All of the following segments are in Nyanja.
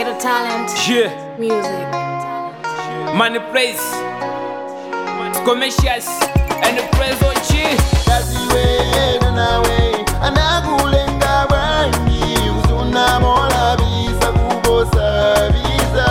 Ghetto talent, Yeah, music. money place, commercials, and the praise on G. kaziwena nawe anakulenga bwanji usunamola bisa kubosa bisa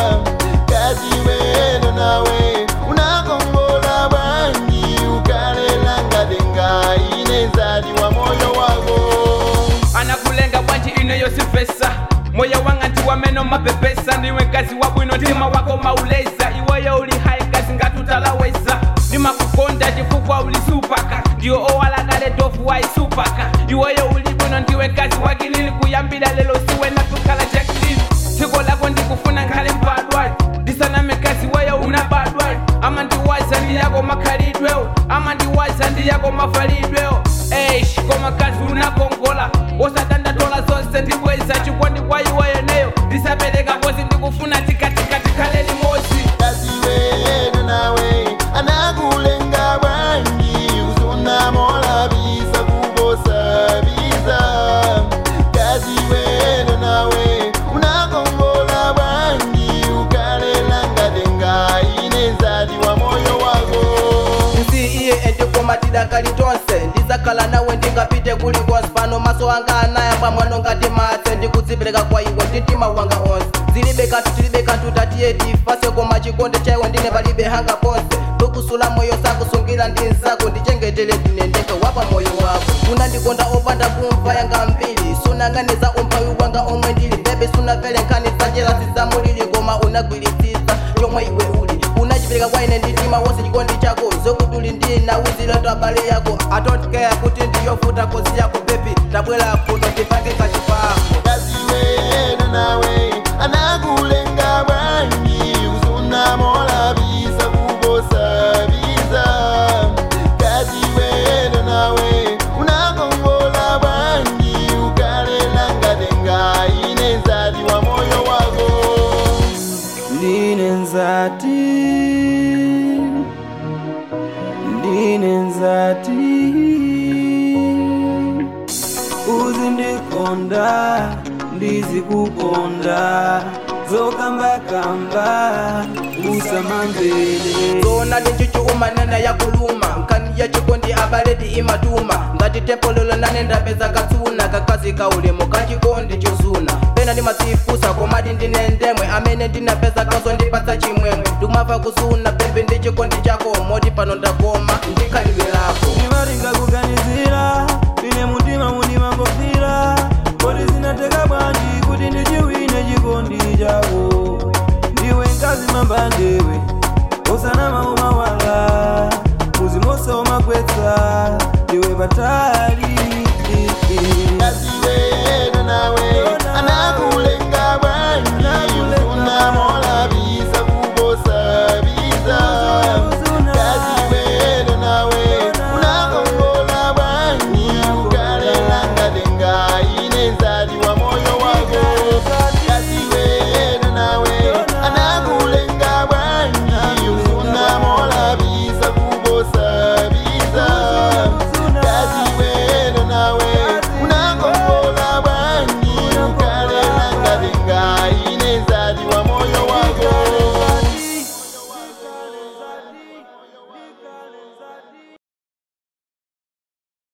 kaziwena nawe unakongola bwanji ukalelanga inezali wa moyo wako anakulenga bwanji ino yosifesa moyo wanga nti wameno mapepesa ndiwe kazi wa bwino ntima wako mauleza iweyo uli hai kazi ngatutalaweza ndimakukonda chifukwa uli supaka ndiyo owalakale tofu waisupaka iweyo uli bwino ndiwe kazi wakilili kuyambila lelo siwe natukala jakilili siko lako ndikufuna nkhale mpadwali ndisaname kazi weyo unabadwali ama ndiwaza ndiyako makhalidwewo ama ndiwaza ndiyako mafalidwewo eish koma kazi unakongola osatandatola zonse ndibweza chikondi kwa iweyo neyo ndisapereka kozi ndikufuna tikatika tikhale limodzi kaziwena nawe anakulenga bwanji usunamola bisa kubosa bisa kaziwena nawe unakongola bwanji ukalelanga denga inezali wa moyo wako nsi iye endikumatira kali tonse ndizakhala nawe ndingapite kuli konse pano maso anga anayamba mwano ngati matse ndikudzipereka kwa iwe nditima wanga onse zilibe kanthu tilibe kanthu tatiye tifase koma chikonde chaiwe ndine palibe hanga ponse tukusula moyo sakusungira ndi nzako ndichengetele ndinendeka wapa moyo wako unandikonda opanda kumva yanga mbiri sunang'aniza umphawi wanga omwe ndili bebe sunapele nkhani zajelasi zamulili koma unagwiritsitsa chomwe iwe uli unachipereka kwa ine nditima wonse chikondi chako zokuti uli ndi nawuzilatu abale yako i don't care kuti ndiyovuta kozi yako bebi tabwera kuno tipange kachipako kaziwena nawe anakulenga bwanji usunamola bisa kubosa bisa kaziwena nawe unakongola bwanji ukalelanga denga inezali wa moyo wako ndine nzati ndine nzati uzindikonda ndizikukonda zokambakamba usamamvele zona ndichichiumanena yakuluma nkani yachikondi abaledi imatuma ngati tempololo nane ndapeza katsuna kakazi kaulemu kachikondi chozuna pena ndimadzifusa komadi ndine ndemwe amene ndinapeza kazo ndipatsa chimwemwe ndikumava kusuna pepe ndi chikondi chako moti pano ndakoma ndika